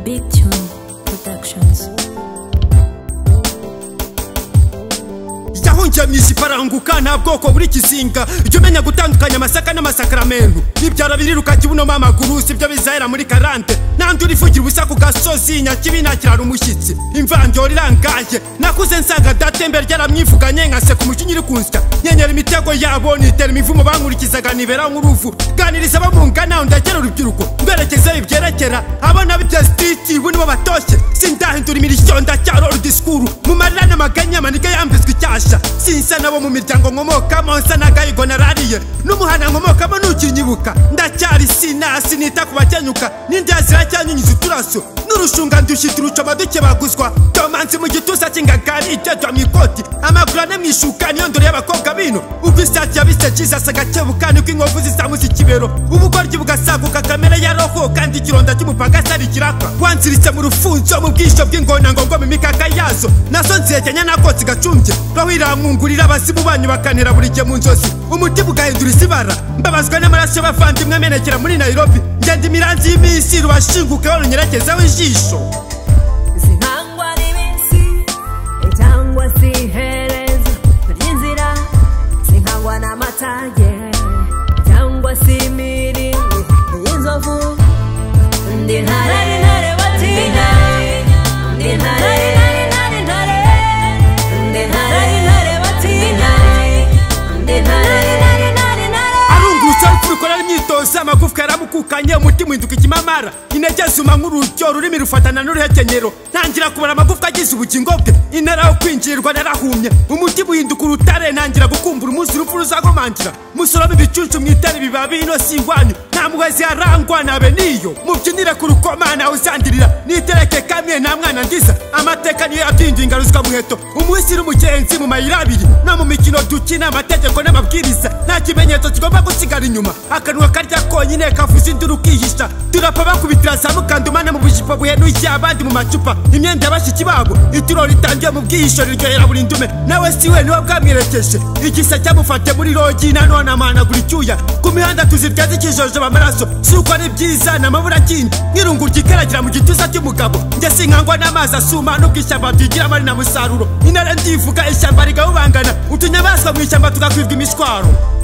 Big Tune Productions. yahunjamisha ifaranguka nta bwoko buri kizinga ujya umenya gutandukanya amasaka n'amasakaramentu nibyara biriruka kibunoma amaguru sibyo bizahera muri karande nandi urivugira ubusa ku gasozi nyakibi nakirara umushyitsi imvanjoro irangaye nakuze nsanga datembe ryaramwivuganye nkaseka umujinya iri kunsya nyenyera imitego yabo nitera imivumo bankurikizaga nibera nk'uruvu ganiriza abo mungana ndagera urubyiruko mberekezeho ibyerekera abana b'ibyasititi bo nibo batoshye sindahindura imirishyo ndacyarora disikuru mu marira n'amaganya amaniga yambitswe icyasha sinsa nabo mu miryango nkomokamo nsa n'agahigo narariye n'umuhana nkomokamo nukinyibuka ndacyari sinasi nita ku bakenyuka n'indiya ziracyanyunyiza uturaso n'urushunga ndushyi turucoma dukebaguzwa domanzi mu gituza cy'ingagari itetwa mu ikoti amaguru ane mu ishuka niyo ndoro y'abakobwa bino ubwo isake yabisekiza asagakebuka niko inkovu zisamuza ikibero ubugoryi bugasaguka kamere ya roho kandi ikironda cy'umupagasi ari ikiraka wanziritse mu rufunzo mu bwisho bw'ingona ngo mu mikaka yazo nazo nzihekenya nakotsi gacumbye roho iramwungurira abasimu banyu bakanira buri gihe mu nzozi umutima ugahindura izibara mbabazwa n'amaraso y'abavandimwe amenekera muri nairobi ngenda imiranzi y'iminsi rubashingukeho runyerekezaho ijisho zihangwa n'iminsi cyangwa zihereza ry'inzira zihangwa n'amatage cyangwa se imiri y'inzovu ndi intare ni intare batinya ndi intare ni intare intare intare ndi intare ni intare batinya ndi intare ni intare intare intare arungurusa urupfu rukorera imyitozo amagufwa yaramukukanye umutima uhinduka ikimamara intege zuma nk'urujyo ururimi rufatana n'uruhekenyero ntangira kubara amagufwa agize ubugingo bwe intara yo kwinjirirwa narahumye umutima uhinduka urutare ntangira gukumbura umunsi urupfu ruzagomangira musorome ibicucu mwitare ibibabi ino si ingwanyu nta muhezi yarangwa nabe niyo mubyinire ku rukoma nawe usandirira nitereke kamwe nta mwana ndiza amateka niyo yabyinduye ingaruzwa muheto umunsi n'umugenzi mu mayira abiri no mu mikino dukina amategeko n'amabwiriza nta kimenyetso kigomba gusigara inyuma akanwa karya konyine kavuze induru ukihisha turapa bakubitira za mukandumana mu bujipo buhenuye abandi mu macupa imyenda y'abashyitsi babo ituro ritangiye mu bwihisho riryohera buri ndume nawe si we niwe bwamwerekeje igisa cyamufate muri rogi nanone amahanagura icyuya ku mihanda tuzirya zikijojoba amaraso si uko ari byiza ni amabura kindi nk'irungu ryikaragira mu gituza cy'umugabo njye sinkangwa n'amazi asuma n'ubwo ishyamba tuyigiramo ari na musaruro intare ndivuga ishyamba rigahubangana utunyamaswa mu ishyamba tugakwibwa imishwaro